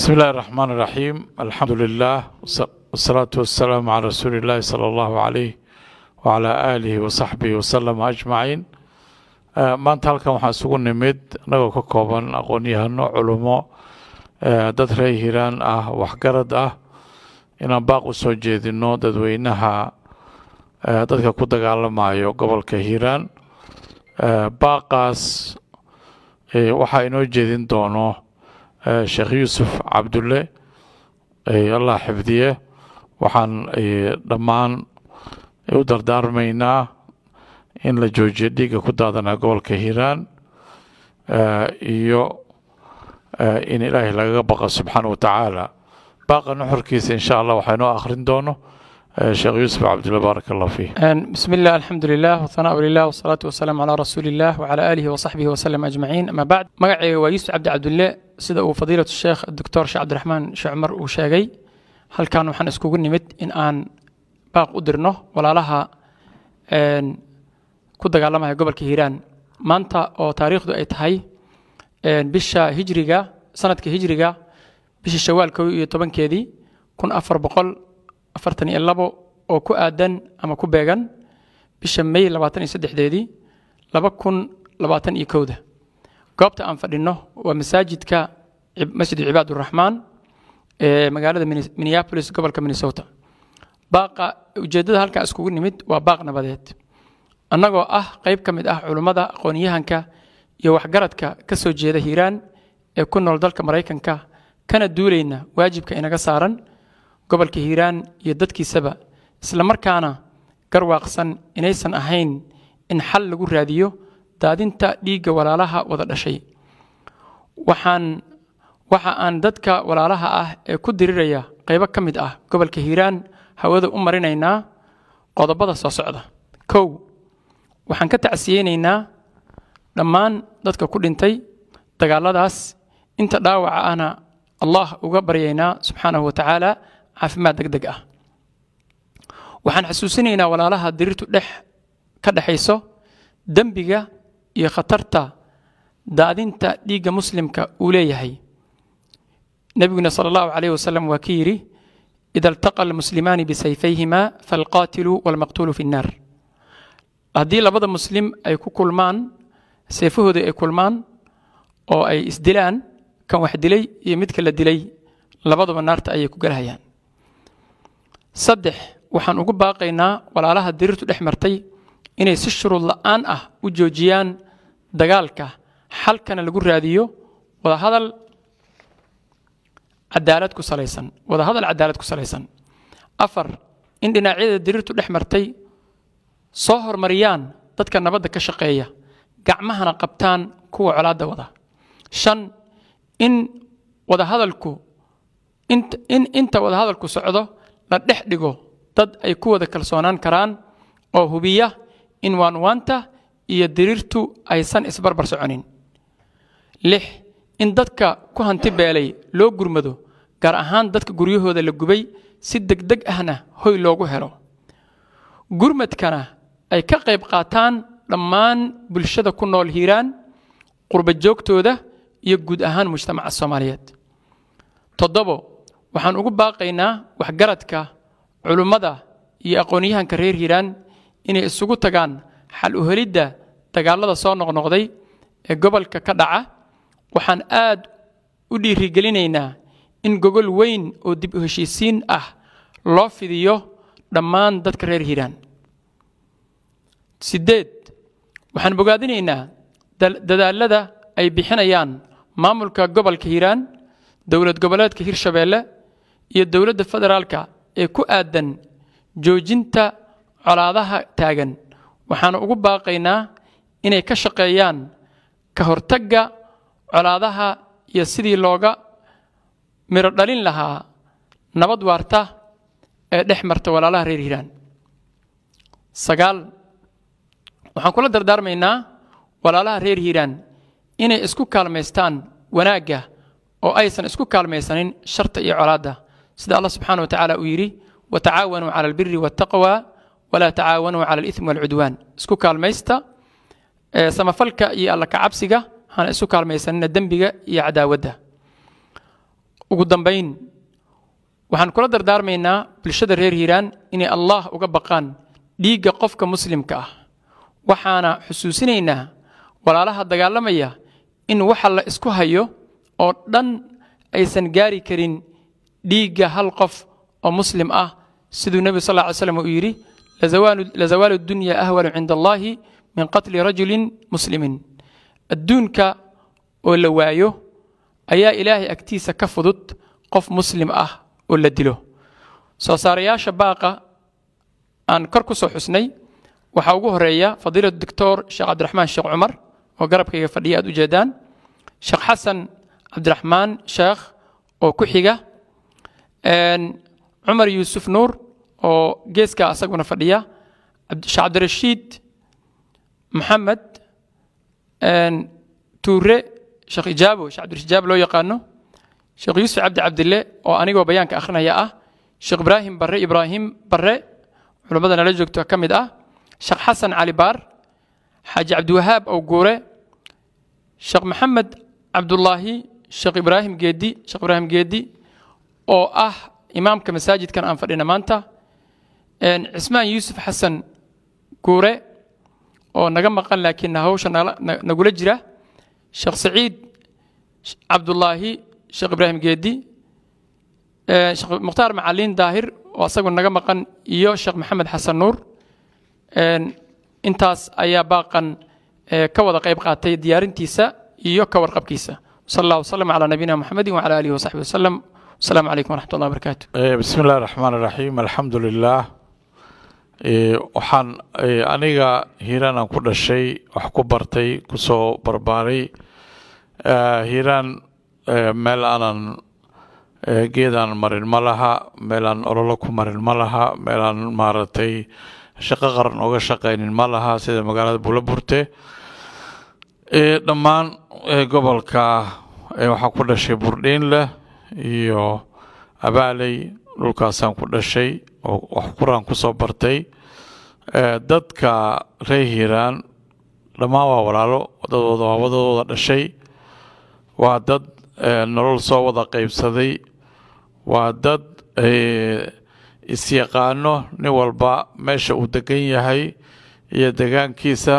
بسم الله الرحمن الرحيم الحمد لله والصلاة والسلام على رسول الله صلى الله عليه وعلى آله وصحبه وسلم أجمعين maanta halkan waxaan isugu nimid anagoo ka kooban aqoon-yahano culummo dad reer hiiraan ah waxgarad ah inaan baaq u soo jeedino dadweynaha dadka ku dagaalamayo gobolka hiiraan baaqaas waxaa inoo jeedin doono sheekh yuusuf cabdulle allah xifdiye waxaan dhammaan u dardaarmaynaa in la joojiyo dhiigga ku daadanaa gobolka hiiraan iyo in ilaahay lagaga baqa subxaana wa tacaala baaqa nuxurkiisa insha allah waxaa inoo akhrin doono sheekh yuusuf cabdulle baarak allah fiih بسم الله الحمد لله والثناء لله والصلاة والسلام على رسول الله وعلى آله وصحبه وسلم أجمعين أما بعد مقعي ويوسف عبد عبد الله سيدا وفضيلة الشيخ الدكتور شيخ عبد الرحمن شعمر وشاقي هل كانوا حن اسكوغ نمد إن آن باق أدرنه ولا لها ku dagaalamaya gobolka hiiraan maanta oo taariikhdu ay tahay bisha hijriga sanadka hijriga bisha shawaal kow iyo tobankeedii kun afar boqol afartan iyo labo oo ku aadan ama ku beegan bisha may labaatan iyo saddexdeedii laba kun labaatan iyo kowda goobta aan fadhino waa masaajidka masjid cibaaduraxmaan ee magaalada minneapolis gobolka minnesota baaqa ujeeddada halkaa iskugu nimid waa baaq nabadeed annagoo ah qayb ka mid ah culummada aqoon-yahanka iyo waxgaradka ka soo jeeda hiiraan ee ku nool dalka maraykanka kana duulayna waajibka inaga saaran gobolka hiiraan iyo dadkiisaba isla markaana garwaaqsan inaysan ahayn in xal lagu raadiyo daadinta dhiigga walaalaha wada dhashay waxaan waxa aan dadka walaalaha ah ee ku diriraya qaybo ka mid ah gobolka hiiraan hawada u marinaynaa qodobada soo socda kow waxaan ka tacsiyeynaynaa dhammaan dadka ku dhintay dagaaladaas inta dhaawaca ahna allah uga baryaynaa subxaanahu wa tacaala caafimaad deg deg ah waxaan xasuusinaynaa walaalaha dirirtu dhex ka dhexayso dembiga iyo khatarta daadinta dhiigga muslimka uu leeyahay nebiguna sala allahu calayh wasalam waa ki yidhi ida altaqa almuslimaani bisayfayhima falqaatilu walmaqtuulu fi nnaar haddii labada muslim ay ku kulmaan seefahooda ay kulmaan oo ay isdilaan kan wax dilay iyo midka la dilay labaduba naarta ayay ku galhayaan saddex waxaan ugu baaqaynaa walaalaha dirirtu dhex martay inay si shuruud la'aan ah u joojiyaan dagaalka xalkana lagu raadiyo wadahadal cadaalad ku salaysan wadahadal cadaalad ku salaysan afar in dhinacyada dirirtu dhex martay soo horumariyaan dadka nabadda ka shaqeeya gacmahana qabtaan kuwa colaadda wada shan in wadahadalku in inta wadahadalku socdo la dhex dhigo dad ay ku wada kalsoonaan karaan oo hubiya in waanwaanta iyo diriirtu aysan isbarbar soconin lix in dadka ku hanti beelay loo gurmado gaar ahaan dadka guryahooda la gubay si degdeg ahna hoy loogu helo gurmadkana ay ka qayb qaataan dhammaan bulshada ku nool hiiraan qurba joogtooda iyo guud ahaan mujtamaca soomaaliyeed toddobo waxaan ugu baaqaynaa waxgaradka culummada iyo aqoon-yahanka reer hiiraan inay isugu tagaan xal u helidda dagaalada soo noqnoqday ee gobolka ka dhaca waxaan aad u dhiirigelinaynaa in gogol weyn oo dib u heshiisiin ah loo fidiyo dhammaan dadka reer hiiraan siddeed waxaan bogaadinaynaa dadaalada ay bixinayaan maamulka gobolka hiiraan dowlad goboleedka hirshabeelle iyo dowladda federaalka ee ku aadan joojinta colaadaha taagan waxaanu ugu baaqaynaa inay ka shaqeeyaan ka hortagga colaadaha iyo sidii looga midho dhalin lahaa nabad waarta ee dhex marta walaalaha reer hiiraan sagaal waxaan kula dardaarmaynaa walaalaha reer hiiraan inay isku kaalmaystaan wanaagga oo aysan isku kaalmaysanin sharta iyo colaadda sida allah subxaana wa tacaala uu yidhi watacaawanuu cala albiri waataqwa walaa tacaawanuu cala alithmi waalcudwaan isku kaalmaysta samafalka iyo alla kacabsiga hana isu kaalmaysanina dembiga iyo cadaawadda ugu dambayn waxaan kula dardaarmaynaa bulshada reer hiiraan inay allah uga baqaan dhiigga qofka muslimka ah waxaana xusuusinaynaa walaalaha dagaalamaya in waxa la isku hayo oo dhan aysan gaari karin dhiigga hal qof oo muslim ah siduu nebigu sal ly slam uu yidhi lazawaalu dunya ahwanu cinda allahi min qatli rajulin muslimin adduunka oo la waayo ayaa ilaahay agtiisa ka fudud qof muslim ah oo la dilo soo saarayaasha baaqa aan kor ku soo xusnay waxaa ugu horeeya fadiilatu doctor sheekh cabdiraxmaan sheekh cumar oo garabkayga fadhiya aad ujeedaan sheekh xasan cabdiraxmaan sheekh oo ku xiga cumar yuusuf nuur oo geeska asaguna fadhiya sheekh cabdirashiid maxamed tuure sheekh ijaabo sheekh cabdirashiid loo yaqaano sheekh yuusuf cabdi cabdille oo anigoo bayaanka akhrinaya ah sheekh ibraahim barre ibraahim barre culammada nala joogto ka mid ah sheekh xasan cali baar xaaji cabdiwahaab ow guure sheekh maxamed cabdullaahi sheekh ibraahim geedi sheekh ibraahim geedi oo ah imaamka masaajidkan aan fadhina maanta cismaan yuusuf xasan guure oo naga maqan laakiin hawsha nagula jira sheekh saciid cabdullaahi sheekh ibraahim geedi sheekh mukhtaar macalin daahir oo asagu naga maqan iyo sheekh maxamed xasan nuur intaas ayaa baaqan ka wada qayb qaatay diyaarintiisa iyo ka warqabkiisa sal allah wasalam calaa nabiyina muxamedin wacala alihi wasaxbi wasalam wasalaamu calaykum waraxmat ullah barakaatu bismi illahi raxmaan raxiim alxamdu lilah waxaan aniga hiiraan aan ku dhashay wax ku bartay kusoo barbaaray hiiraan meel aanan geedaan marin ma laha meel aan ololo ku marin ma laha meel aan maaragtay shaqo qaran oga shaqaynin ma laha sida magaalada buulaburte dhammaan gobolka waxaan ku dhashay burdhiinleh iyo abaaley dhulkaasaan ku dhashay oo wax quraan kusoo bartay dadka reer hiiraan dhammaan waa walaalo wadadooda waa wadadooda dhashay waa dad nolol soo wada qaybsaday waa dad isyaqaano nin walba meesha uu degan yahay iyo degaankiisa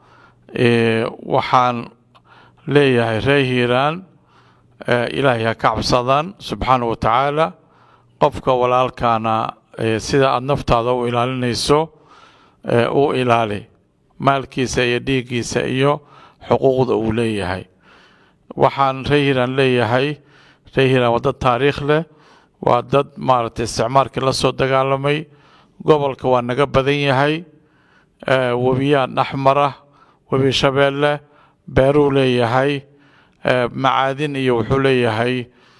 waxaan leeyahay reer hiiraan ilaahay ha ka cabsadaan subxaana wa tacaala qofka walaalkaana sida aada naftaada u ilaalinayso u ilaali maalkiisa iyo dhiiggiisa iyo xuquuqda uu leeyahay waxaan reer hiiraan leeyahay reer hiiraan waa dad taariikh leh waa dad maaragtay isticmaalkii la soo dagaalamay gobolka waa naga badan yahay webiyaa dhaxmara webi shabeelle beeruu leeyahay macaadin iyo wuxuu leeyahay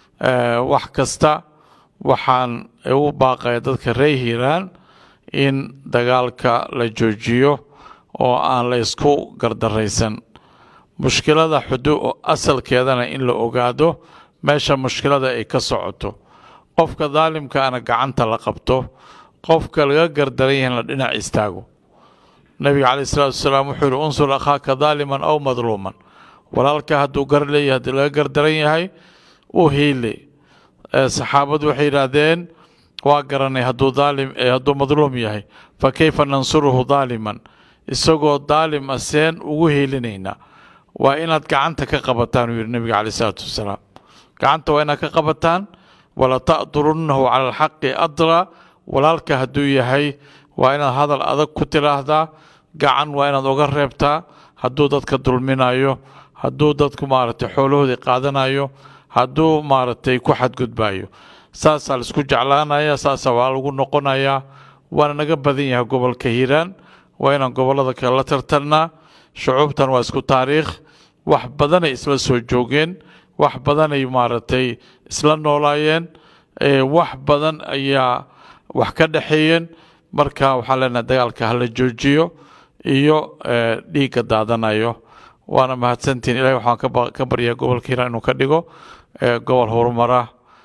wax kasta waxaan ugu baaqaya dadka reer hiiraan in dagaalka la joojiyo oo aan la isku gardaraysan mushkilada xudu asalkeedana in la ogaado meesha mushkilada ay ka socoto qofka daalimkaana gacanta la qabto qofka laga gardaran yahay in la dhinac istaago nabiga caleyh isalaatu wasalaam wuxuu yihi unsur akhaaka daaliman aw madluuman walaalka hadduu gar leeyahay haddii laga gardaran yahay u hiili saxaabadu waxay yidhaahdeen waa garanay hadduu daalim hadduu madluum yahay fa kayfa nansuruhu daaliman isagoo daalim a seen ugu hiilinaynaa waa inaad gacanta ka qabataan uu yidhi nabiga caleyh isalaatu wasalaam gacanta waa inaad ka qabataan wala ta'durunnahu cala alxaqi adra walaalka hadduu yahay waa inaad hadal adag ku tiraahdaa gacan waa inaad oga reebtaa hadduu dadka dulminayo hadduu dadku maaragtay xoolahoodii qaadanayo hadduu maaragtay ku xadgudbayo saasaa laisku jeclaanaya saasaa waa lagu noqonayaa waana naga badan yahay gobolka hiiraan waa inaan gobollada kale la tartarnaa shucuubtan waa isku taariikh wax badanay isla soo joogeen wax badanay maaragtay isla noolaayeen wax badan ayaa wax ka dhexeeyeen marka waxaan leenahay dagaalka hala joojiyo iyo dhiigga daadanayo waana mahadsantihin ilahay waxaan ka baryaa gobolka hiiraan inuu ka dhigo gobol horumara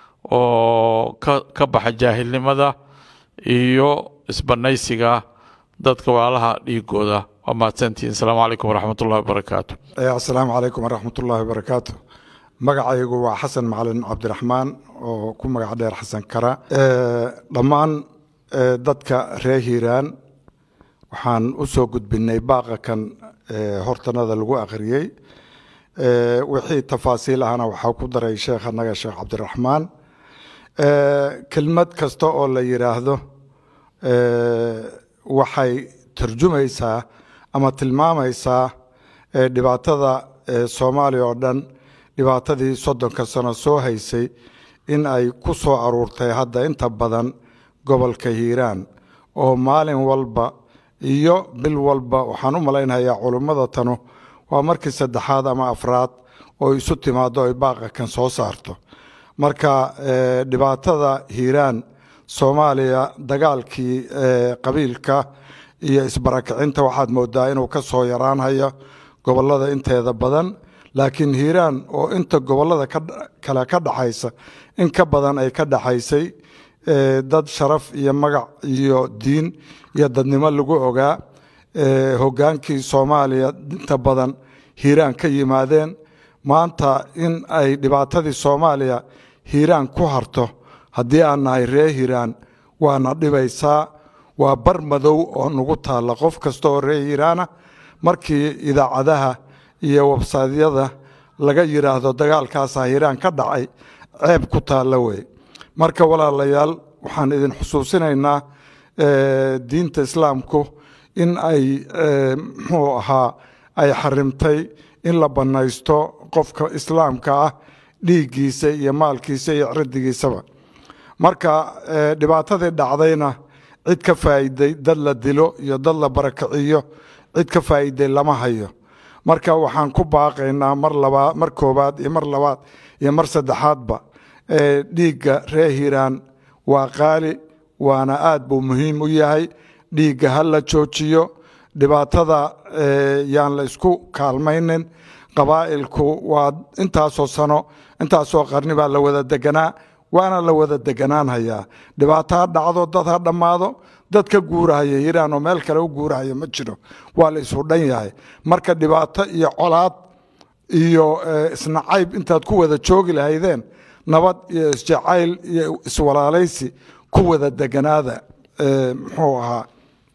oo ka baxa jaahilnimada iyo isbanaysiga dadka walaalaha dhiigooda waa mahadsantihin asalaamu calaykum waraxmat ullahi wabarakaatu asalaamu calaykum waraxmat ullahi wabarakaatu magacaygu waa xasan macalin cabdiraxmaan oo ku magac dheer xasan kara dhammaan dadka reer hiiraan waxaan u soo gudbinay baaqa kan hortanada lagu akhriyey wixii tafaasiil ahna waxaa ku daray sheekh annaga sheekh cabdiraxmaan kelmad kasta oo la yidhaahdo waxay turjumaysaa ama tilmaamaysaa dhibaatada soomaaliya oo dhan dhibaatadii soddonka sano soo haysay in ay ku soo aruurtay hadda inta badan gobolka hiiraan oo maalin walba iyo bil walba waxaan u malaynayaa culummada tanu waa markii saddexaad ama afraad oo isu timaado ay baaqa kan soo saarto marka dhibaatada hiiraan soomaaliya dagaalkii qabiilka iyo isbarakicinta waxaad moodaa inuu ka soo yaraanhayo gobolada inteeda badan laakiin hiiraan oo inta gobolada kale ka dhaxaysa in ka badan ay ka dhaxaysay dad sharaf iyo magac iyo diin iyo dadnimo lagu ogaa hogaankii soomaaliya inta badan hiiraan ka yimaadeen maanta in ay dhibaatadii soomaaliya hiiraan ku harto haddii aan nahay ree hiiraan waana dhibaysaa waa bar madow oo nagu taalla qof kasta oo ree hiiraana markii idaacadaha iyo websaydyada laga yidhaahdo dagaalkaasaa hiiraan ka dhacay ceeb ku taalla wey marka walaalayaal waxaan idin xusuusinaynaa diinta islaamku in ay muxuu ahaa ay xarimtay in la bannaysto qofka islaamka ah dhiiggiisa iyo maalkiisa iyo cirdigiisaba marka dhibaatadii dhacdayna cid ka faa'iiday dad la dilo iyo dad la barakiciyo cid ka faa'iiday lama hayo marka waxaan ku baaqaynaa mar labaad mar koobaad iyo mar labaad iyo mar saddexaadba dhiigga ree hiiraan waa qaali waana aad buu muhiim u yahay dhiigga ha la joojiyo dhibaatada yaan la isku kaalmaynin qabaa'ilku waa intaasoo sano intaasoo qarni baa la wada deganaa waana la wada deganaanhayaa dhibaato ha dhacdo dad ha dhammaado dad ka guurahaya hiiraan oo meel kale u guurahaya ma jiro waa la isu dhan yahay marka dhibaato iyo colaad iyo isnacayb intaad ku wada joogi lahaydeen nabad iyo isjacayl iyo iswalaalaysi ku wada deganaada muxuu ahaa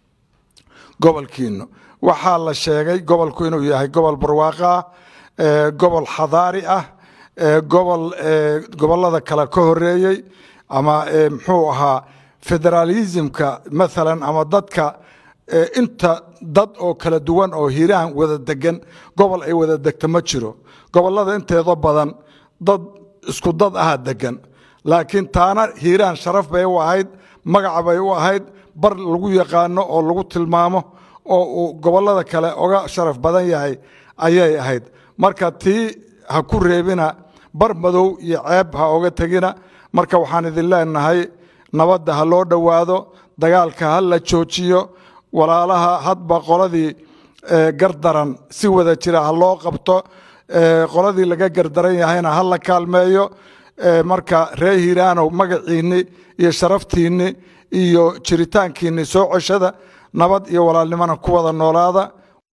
gobolkiinu waxaa la sheegay gobolku inuu yahay gobol barwaaqo ah gobol xadaari ah gobol gobolada kale ka horeeyey ama muxuu ahaa federaalismka maalan ama dadka inta dad oo kala duwan oo hiiraan wada degan gobol ay wada degto ma jiro gobolada inteeda badan dad isku dad aha degan laakiin taana hiiraan sharaf bay u ahayd magaca bay u ahayd bar lagu yaqaano oo lagu tilmaamo oo uu gobolada kale oga sharaf badan yahay ayay ahayd marka tii ha ku reebina bar madow iyo ceeb ha oga tegina marka waxaan idin leenahay nabadda ha loo dhowaado dagaalka ha la joojiyo walaalaha hadba qoladii gardaran si wada jira ha loo qabto qoladii laga gardaran yahayna ha la kaalmeeyo marka ree hiiraanow magaciinni iyo sharaftiinni iyo jiritaankiinni soo coshada nabad iyo walaalnimona ku wada noolaada